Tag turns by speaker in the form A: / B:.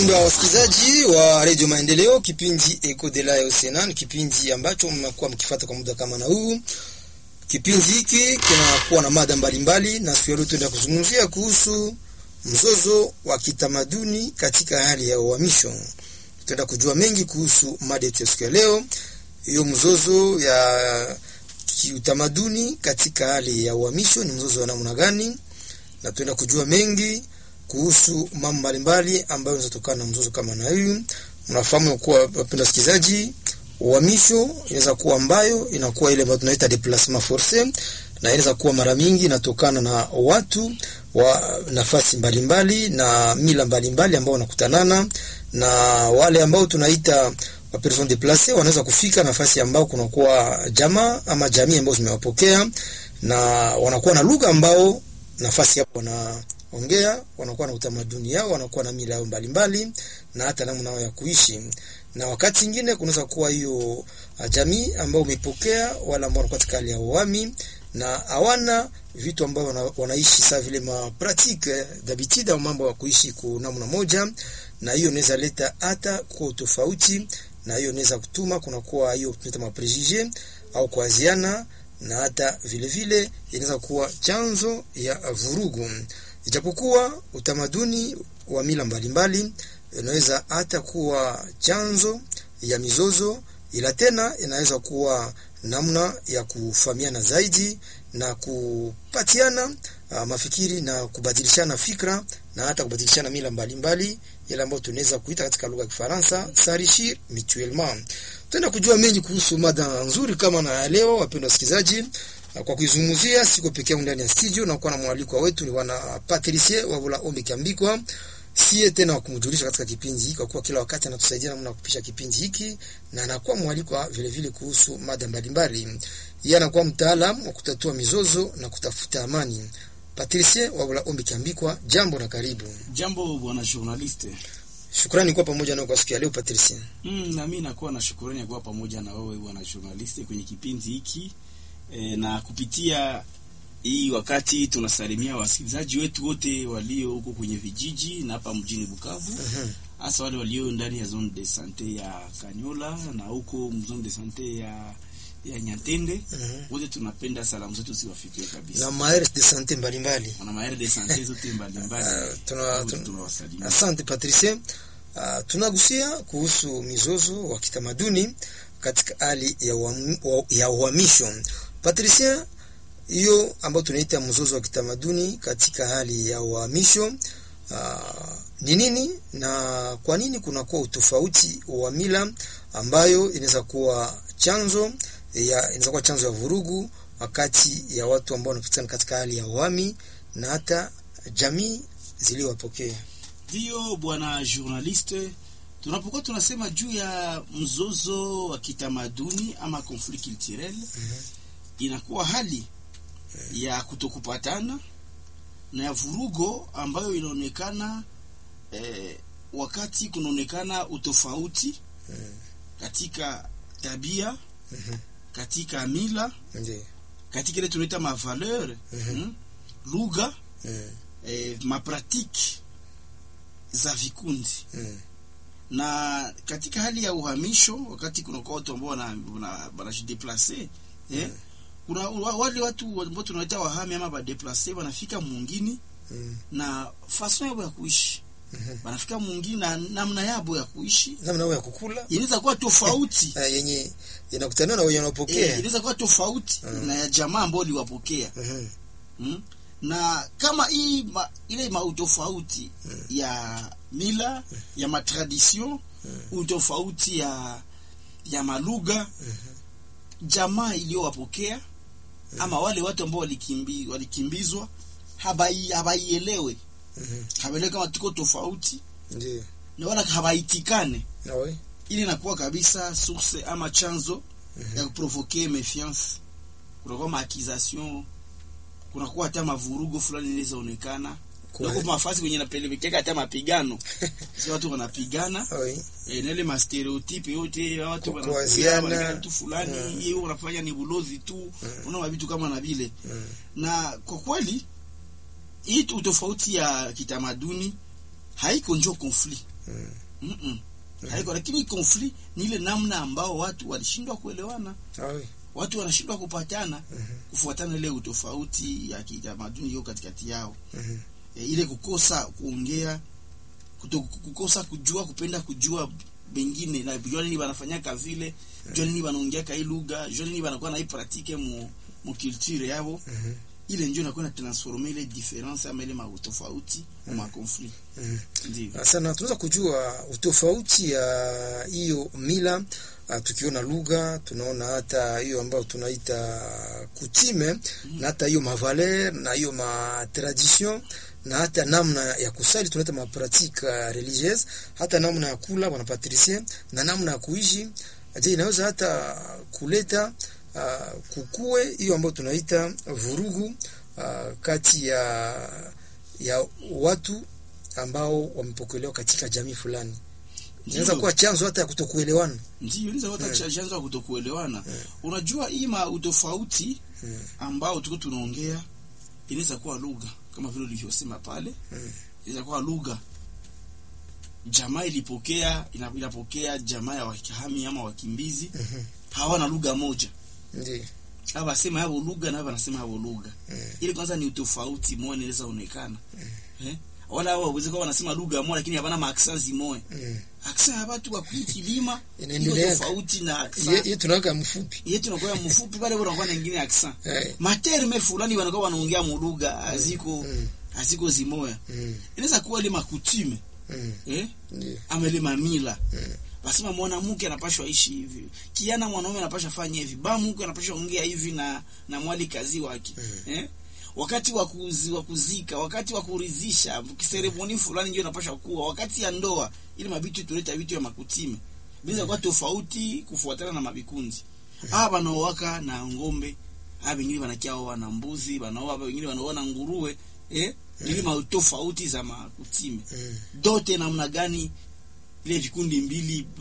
A: Wapendwa wasikilizaji wa redio Maendeleo, kipindi Eco de la Osena ni kipindi ambacho mmekuwa mkifuata kwa muda kama na huu. Kipindi hiki kinakuwa na mada mbalimbali, na siku ya leo tunaenda kuzungumzia kuhusu mzozo wa kitamaduni katika hali ya uhamisho. Tutaenda kujua mengi kuhusu mada yetu ya siku ya leo, hiyo mzozo ya kiutamaduni katika hali ya uhamisho ni mzozo wa namna gani, na tutaenda kujua mengi kuhusu mambo mbalimbali ambayo yanatokana na mzozo kama na huyu. Mnafahamu kuwa wapenda wasikilizaji, uhamisho inaweza kuwa ambayo inakuwa ile ambayo tunaita deplacement force, na inaweza kuwa mara mingi inatokana na watu wa nafasi mbalimbali na mila mbalimbali ambao wanakutanana na wale ambao tunaita wa person deplace, wanaweza kufika nafasi ambao kunakuwa jamaa ama jamii ambao zimewapokea na wanakuwa na lugha ambao nafasi hapo na ongea wanakuwa na utamaduni yao, wanakuwa na mila yao mbalimbali na hata namna yao ya kuishi. Na wakati mwingine kunaweza kuwa hiyo jamii ambao umepokea wala ambao wanakuwa katika hali ya uhami na hawana vitu ambao wana, wanaishi saa vile ma pratique d'habitude au mambo ya kuishi kwa namna moja, na hiyo inaweza leta hata kwa tofauti, na hiyo inaweza kutuma kunakuwa hiyo tunaita ma prejuge au kuaziana, na hata vile vile inaweza kuwa chanzo ya vurugu ijapokuwa utamaduni wa mila mbalimbali inaweza hata kuwa chanzo ya mizozo, ila tena inaweza kuwa namna ya kufahamiana zaidi na kupatiana uh, mafikiri na kubadilishana fikra na hata kubadilishana mila mbalimbali, ile ambayo tunaweza kuita katika lugha ya Kifaransa s'enrichir mutuellement. Tutaenda kujua mengi kuhusu mada nzuri kama na leo, wapendwa wasikilizaji kwa kuizungumzia siko peke yangu ndani ya studio na kuwa na mwaliko wetu ni wana Patricie Wabula Ombi Kiambikwa, siye tena wakumjulisha katika kipindi hiki, kwa kuwa kila wakati anatusaidia namna ya kupisha kipindi hiki, na anakuwa mwaliko vile vile kuhusu mada mbalimbali. Yeye anakuwa mtaalamu wa kutatua mizozo na kutafuta amani. Patricie Wabula Ombi Kiambikwa, jambo na karibu.
B: Jambo bwana journaliste.
A: Shukrani kwa pamoja nao kwa siku ya leo Patricie.
B: Mm, na mimi nakuwa na shukrani kwa pamoja na wewe bwana journaliste kwenye kipindi hiki. E, na kupitia hii wakati tunasalimia wasikilizaji wetu wote walio huko kwenye vijiji na hapa mjini Bukavu, hasa uh -huh. wale walio ndani ya zone de sante ya Kanyola na huko zone de sante ya ya Nyatende uh -huh. wote tunapenda salamu zetu ziwafikie kabisa,
A: na maires de sante mbalimbali,
B: na maires de sante zote mbalimbali
A: uh, tuna, tuna, asante Patricie. Uh, tunagusia kuhusu mizozo wa kitamaduni katika hali ya uhamisho Patricia, hiyo ambayo tunaita mzozo wa kitamaduni katika hali ya uhamisho ni nini na kwa nini kunakuwa utofauti wa mila ambayo inaweza kuwa chanzo ya inaweza kuwa chanzo ya vurugu wakati ya watu ambao wanapatikana katika hali ya uhami na hata jamii ziliwapokea?
B: Ndio bwana journaliste, tunapokuwa tunasema juu ya mzozo wa kitamaduni ama conflict culturel mm -hmm inakuwa hali ya kutokupatana na ya vurugo ambayo inaonekana eh, wakati kunaonekana utofauti katika tabia katika mila katika ile tunaita mavaleur hmm, lugha eh, mapratiki za vikundi na katika hali ya uhamisho, wakati kunakuwa watu ambao wanajideplace eh, kuna wale watu ambao tunaita wahami ama badeplace wanafika mwingine mm. na fason yabo ya kuishi mm -hmm. wanafika mwingine na namna yabo ya kuishi,
A: namna yao ya kukula
B: inaweza kuwa tofauti
A: yenye inakutana na wenye wanapokea,
B: eh, inaweza kuwa tofauti mm. na ya jamaa ambao liwapokea mm -hmm. mm? na kama hii ma, ile mautofauti mm. ya mila mm. ya matradition mm. utofauti ya ya malugha mm -hmm. jamaa iliyowapokea ama wale watu ambao walikimbi, walikimbizwa habaielewe mm -hmm. habaelewe kama tuko tofauti
A: ndiyo,
B: na wala habaitikane
A: nawe
B: ili inakuwa kabisa source ama chanzo mm -hmm. ya kuprovoke méfiance, kunakuwa maakization, kunakuwa hata mavurugo fulani inawezaonekana Nako mafasi kwenye napelekeka hata mapigano. Sisi watu wanapigana. E, na ile mastereotype yote watu
A: wanakuaziana
B: tu fulani, yeye mm. unafanya ni bulozi tu, mm. unaona vitu kama na vile. Mm. Na kwa kweli hii utofauti ya kitamaduni haiko njo conflict
A: Mm.
B: mm -mm. haiko lakini conflict ni ile namna ambao watu walishindwa kuelewana
A: Ah, oui.
B: watu wanashindwa kupatana
A: Mhm.
B: kufuatana ile utofauti ya kitamaduni hiyo katikati yao
A: Mhm.
B: e, ile kukosa kuongea kuto, kukosa kujua kupenda kujua bengine na jua nini banafanyaka vile jua nini banaongeaka hii lugha jua nini banakuwa na hii pratique mu, mu culture yabo
A: Mhm.
B: ile ndio inakuwa na transforme ile difference ama ile mautofauti mu makonflikt
A: Mhm.
B: ndio
A: sana tunaweza kujua utofauti ya hiyo mila uh, tukiona lugha tunaona hata hiyo ambayo tunaita kutime na hata hiyo mavaler na hiyo matradition na hata namna ya kusali tunaita mapratique uh, religieuse hata namna ya kula bwana patricien na namna ya kuishi je inaweza hata kuleta uh, kukue hiyo ambayo tunaita vurugu uh, kati ya ya watu ambao wamepokelewa katika jamii fulani inaweza
B: Ndio.
A: kuwa chanzo hata ya kutokuelewana
B: ndio inaweza kuwa
A: Mm.
B: chanzo ya kutokuelewana unajua hii ma utofauti
A: Mm.
B: ambao tuko tunaongea inaweza kuwa lugha kama vile ulivyosema pale
A: Mm.
B: inaweza kuwa lugha jamaa ilipokea ina- inapokea jamaa ya wakihami ama wakimbizi
A: Mhm.
B: hawana lugha moja
A: Ndiyo.
B: hao wasema hao lugha na hao wanasema hao lugha
A: Mm.
B: ili kwanza ni utofauti moja inaweza onekana eh wala hao waweze kuwa wanasema lugha moja lakini hawana maaksanzi moja
A: Mm.
B: aksa ya watu wa kilima iko
A: Inaendelea.
B: tofauti na
A: Ye-
B: aksa
A: ye tunaweka mfupi
B: yetu nakuwa mfupi pale bora kwa nyingine aksa
A: Eh.
B: materme fulani wanakuwa wanaongea mulugha haziko
A: Mm.
B: haziko zimoya
A: Mm.
B: inaweza kuwa ile makutime
A: Mm.
B: eh
A: Ndiyo.
B: ama ile mamila
A: Mm.
B: basema mwanamke anapashwa ishi hivi kiana mwanaume anapashwa fanya hivi ba mke anapashwa ongea hivi na na mwali kazi wake
A: Mm.
B: eh wakati wa kuzi, wa kuzika wakati wa kuridhisha kiseremoni fulani ndio inapashwa kuwa wakati ya ndoa ili mabitu tuleta vitu ya makutime bila kwa tofauti kufuatana na mabikundi ah wanaowaka na ngombe ah wengine wanakia wana mbuzi wanaoa wengine wanaoa na nguruwe eh ili ma tofauti za makutime
A: Mm.
B: dote namna gani ile vikundi mbili